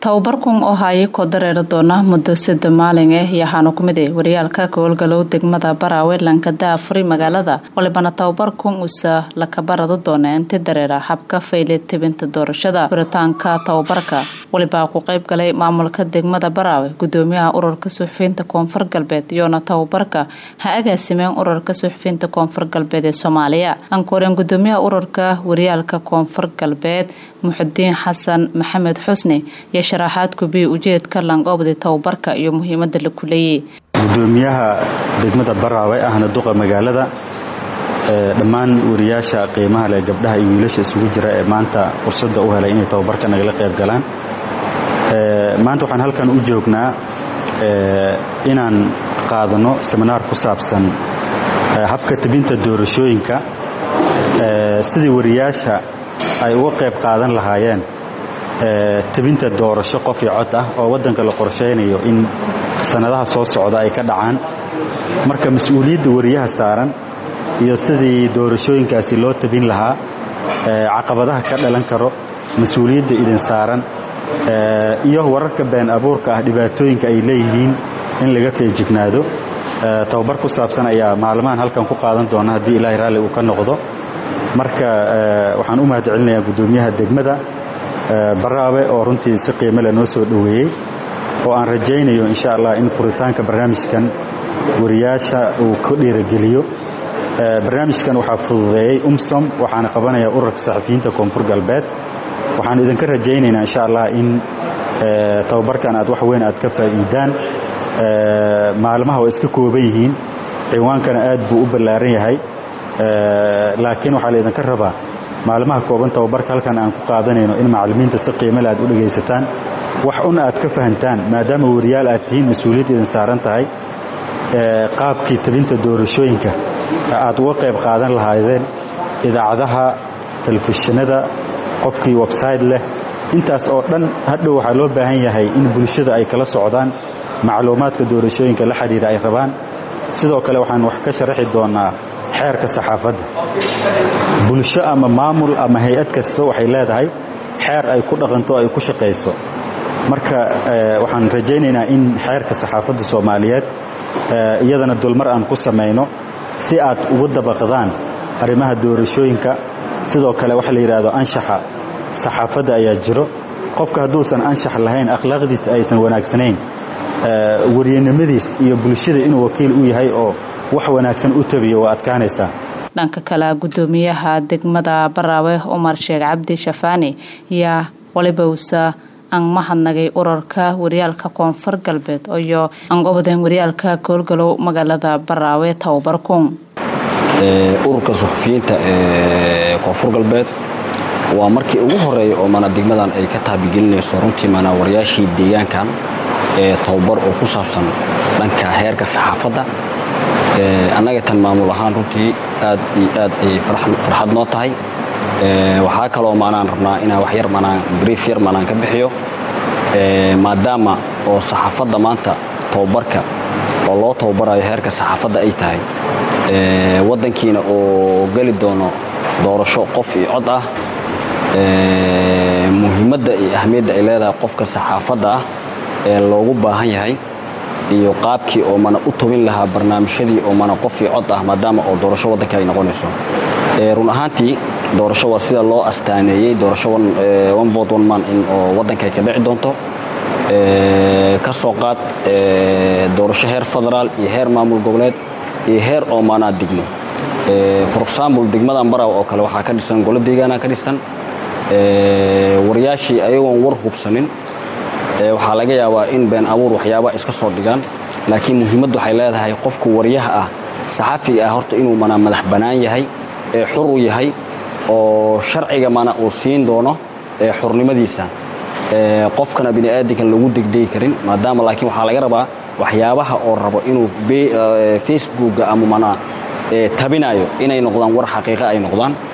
tababarkun oo haayay koo dareeri doona muddo sida maalin ah yaxaanu ku mid ah waryaalka gobolgalow degmada baraawe lankada afuri magaalada walibana tababarkun usa lakabarada doona inti dareera habka fayle tebinta doorashada furitaanka tababarka walibaa ku qayb galay maamulka degmada baraawe gudoomiyaha ururka suxufiyiinta koonfur galbeed iyoona tababarka ha agaasimeen ururka suxufiyiinta koonfur galbeed ee soomaaliya ankooreen gudoomiyaha ururka waryaalka koonfur galbeed muxudiin xasan maxamed xusni iyo sharaxaad kubiya ujeedka langoobdi tababarka iyo muhiimada la kuleeyey gudoomiyaha degmada baraawe ahna duqa magaalada dhammaan wariyaasha qiimaha leh gabdhaha iyo wiilasha isugu jira ee maanta fursadda u helay inay tababarka nagala qayb galaan maanta waxaan halkan u joognaa inaan qaadano seminaar ku saabsan habka tebinta doorashooyinka sidii wariyaasha ay uga qayb qaadan lahaayeen tebinta doorasho qof iyo cod ah oo waddanka la qorshaynayo in sannadaha soo socda ay ka dhacaan marka mas-uuliyadda wariyaha saaran iyo sidii doorashooyinkaasi loo tebin lahaa caqabadaha ka dhalan karo mas-uuliyadda idin saaran iyo wararka been abuurka ah dhibaatooyinka ay leeyihiin in laga feejignaado tababar ku saabsan ayaa maalmahan halkan ku qaadan doona haddii ilaahay raalli uu ka noqdo marka waxaan u mahad celinayaa guddoomiyaha degmada baraawe oo runtii si qiimo leh noo soo dhoweeyey oo aan rajaynayo insha allah in furitaanka barnaamijkan wariyaasha uu ku dhiirogeliyo barnaamijkan waxaa fududeeyey umsom waxaana qabanaya ururka saxafiyiinta koonfur galbeed waxaan idinka rajaynaynaa insha allah in tababarkan aad wax weyn aad ka faa'iidaan maalmaha waa iska kooban yihiin ciwaankana aad buu u ballaaran yahay laakiin waxaa laydinka rabaa maalmaha kooban tababarka halkan aan ku qaadanayno in macallimiinta si qiimale aad u dhegaysataan wax un aad ka fahantaan maadaama wariyaal aad tihiin mas-uuliyad idin saaran tahay qaabkii tebinta doorashooyinka aad uga qayb qaadan lahaydeen idaacadaha telefishinada qofkii websayte leh intaas oo dhan hadhow waxaa loo baahan yahay in bulshada ay kala socdaan macluumaadka doorashooyinka la xidhiira ay rabaan sidoo kale waxaan wax ka sharaxi doonaa xeerka saxaafadda bulsho ama maamul ama hay-ad kasta waxay leedahay xeer ay ku dhaqanto o ay ku shaqayso marka waxaan rajaynaynaa in xeerka saxaafadda soomaaliyeed iyadana dulmar aan ku samayno si aad ugu dabaqdaan arrimaha doorashooyinka sidoo kale waxa la yidhaahdo anshaxa saxaafadda ayaa jiro qofka hadduusan anshax lahayn akhlaaqdiisa aysan wanaagsanayn waryanimadiis iyo bulshada inuu wakiil u yahay oo wax wanaagsan u tabiyo waa adkaanaysaa dhanka kale gudoomiyaha degmada baraawe cumar sheekh cabdi shafaani yaa waliba usa aan mahadnagay ururka waryaalka koonfur galbeed iyo angobodeen waryaalka goolgalow magaalada baraawe tababarkun ururka suxufiyiinta ee koonfur galbeed waa markii ugu horeeya oo mana degmadan ay ka taabigelinayso runtii mana wariyaashii deegaankan ee tababar oo ku saabsan dhanka heerka saxaafadda annaga tan maamul ahaan runtii aad iyo aad ayay farxad noo tahay waxaa kaloo maanaan rabnaa inaan wax yar manaan brief yar manaan ka bixiyo maadaama oo saxaafadda maanta tababarka oo loo tababarayo heerka saxaafadda ay tahay waddankiina oo geli doono doorasho qof iyo cod ah muhiimadda iyo ahmiyadda ay leedahay qofka saxaafadda ah ee loogu baahan yahay iyo qaabkii oo mana u tobin lahaa barnaamijyadii oo mana qof iyo cod ah maadaama oo doorasho waddanka ay noqonayso run ahaantii doorasho waa sida loo astaaneeyey doorasho one vote one man in oo waddanka ay ka dhici doonto ka soo qaad doorasho heer federaal iyo heer maamul goboleed iyo heer oo maanaa degmo for example degmadan baraw oo kale waxaa ka dhisan golo deegaana ka dhisan waryaashii ayagoon war hubsanin waxaa laga yaabaa in been abuur waxyaabaa iska soo dhigaan laakiin muhiimaddu waxay leedahay qofku waryaha ah saxafiga ah horta inuu mana madax bannaan yahay ee xur u yahay oo sharciga mana uu siin doono ee xurnimadiisa qofkana bini'aadankan lagu degdegi karin maadaama laakiin waxaa laga rabaa waxyaabaha oo rabo inuu facebookga ama mana tabinayo inay noqdaan war xaqiiqa ay noqdaan